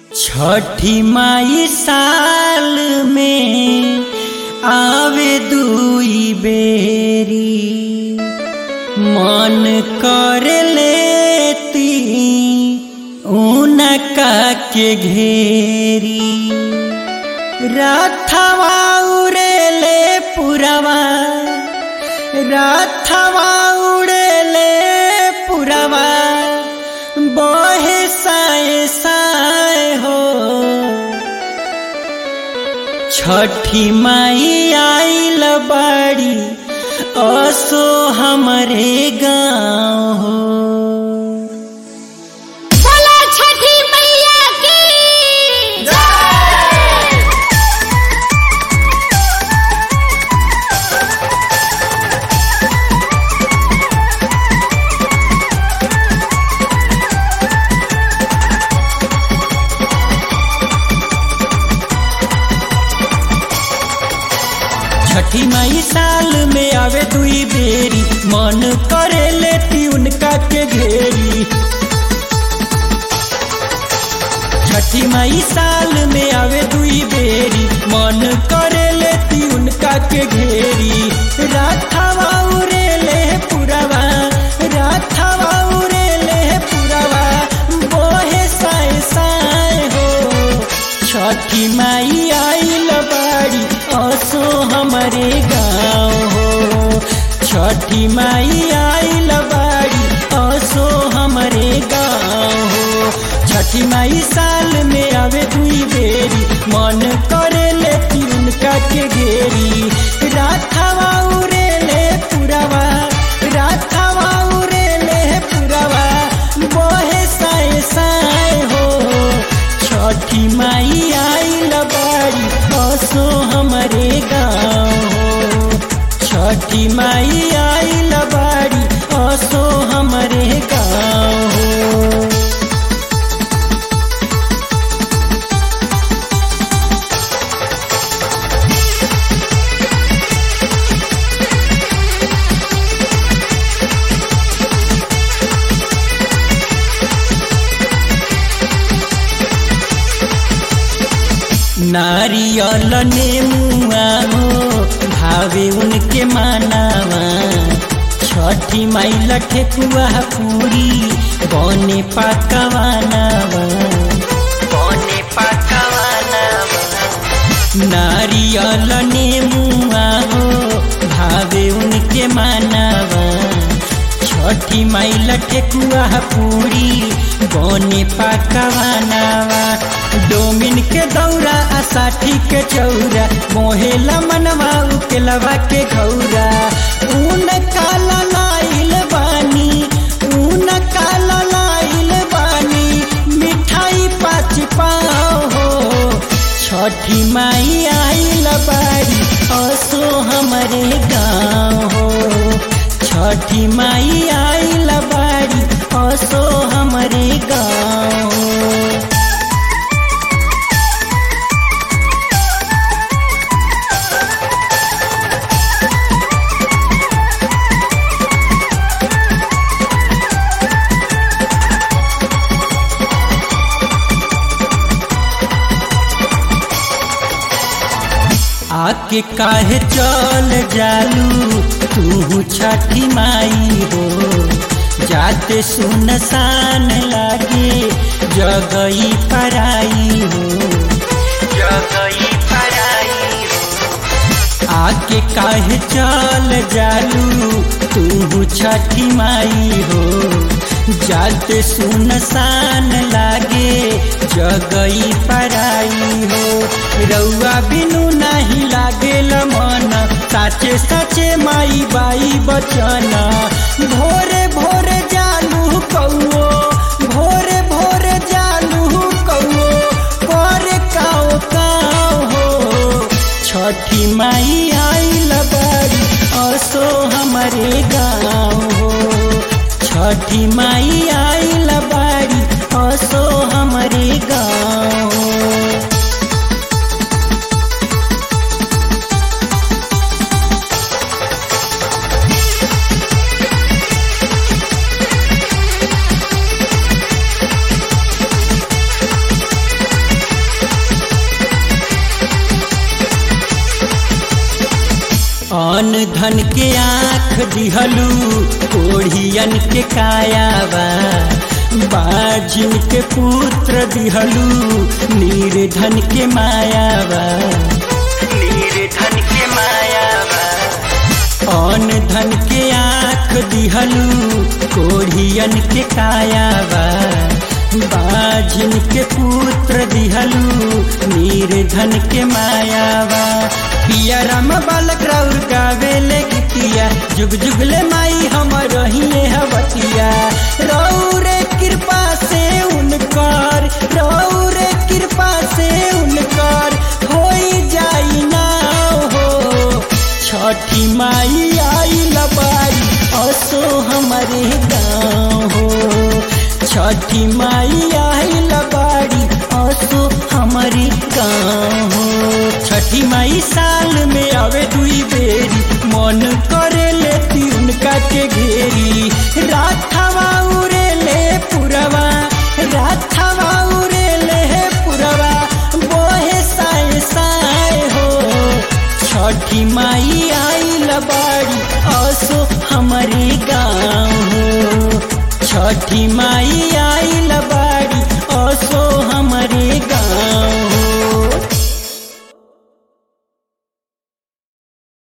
छठी माई साल में आवे दुई बेरी मन कर लेती उनका के घेरी राथवा उड़ेले पुरवा राथवा उड़ेले पुरवा बहे साए साए हो छठी माई आइल बाड़ी असो हमरे गाँव हो बोलो छठी मैया की छठी माई साल में आवे दुई बेरी मन करे लेती उनका के घेरी छठी माई साल में आवे दुई बेरी मन करे लेती उनका के घेरी राथवा उड़ेले पुरवा राथवा उड़ेले पुरवा बोहे साए साए हो छठी माई आइल बाड़ी असो हमरे गाँव हो छठी माई आइल बाड़ी असो हमरे गाँव हो छठी माई साल में आवे दुई बेरी मन करे लेती उनका के घेरी राथवा उड़ेले पुरवा राथवा उड़ेले पुरवा बोहे साए साए हो छठी माई आइल बाड़ी असो हमरे गाँव हो छठी माई आइल बाड़ी असो हमरे गाँव हो नारियल नेमुआ हो भावे उनके मानावा छठी माई लठे कुआ पूरी बने पकवानावा बने पकवानावा नारियल नेमुआ हो भावे उनके मानावा छठी माई लठे कुआ पूरी बने पकवानावा डोमिन के दौरा आ साठी के चौरा मोहेला मनवा उकेलवा के घौरा ऊन काला लाइल बानी ऊन काला लाइल बानी मिठाई पाँच पाओ हो छठी माई आइल बाड़ी असो हमरे गाँव हो छठी माई आइल बाड़ी असो हमरे गाँव हो आके काहे चल जालू तू छठी माई हो जाते सुनसान लागे जगई पराई हो जगई पराई हो आके काहे चल जालू तू छठी माई हो जाते सुनसान लागे जगई पराई हो रउआ बिनु नहीं लागेल मन साचे साचे माई बाई बचन भोरे भोरे जालू कौओ भोरे भोरे जालू कौओ करे काओ काओ हो छठी माई आइल बाड़ी असो हमरे गाँव हो छठी माई आइल बाड़ी असो हमरे गाँव हो अन धन के आँख दिहलू कोढ़ियन के कायावा बाजिन के पुत्र दिहलू निर्धन के मायावा निर्धन के मायावा अन धन के आँख दिहलू कोढ़ियन के कायावा बाजिन के पुत्र दिहलू निर्धन के मायावा पिया राम बालक राउर गावेले गीतिया जुग जुगले माई हम रहिए हवतिया रौरे कृपा से उनकर रौरे कृपा से उनकर होई जाई ना हो छठी माई आई लबाई असो हमारे गाँव हो छठी माई आई लबाड़ी असो हमारे गाँव हो छठी माई साल में आवे दुई बेरी मन करे लेती उनका के घेरी राथवा उरे ले पुरवा राथवा उरे ले पुरवा बोहे साए साए हो छठी माई आई लबाड़ी असो हमारे गाँव हो छठी माई आई लबाड़ी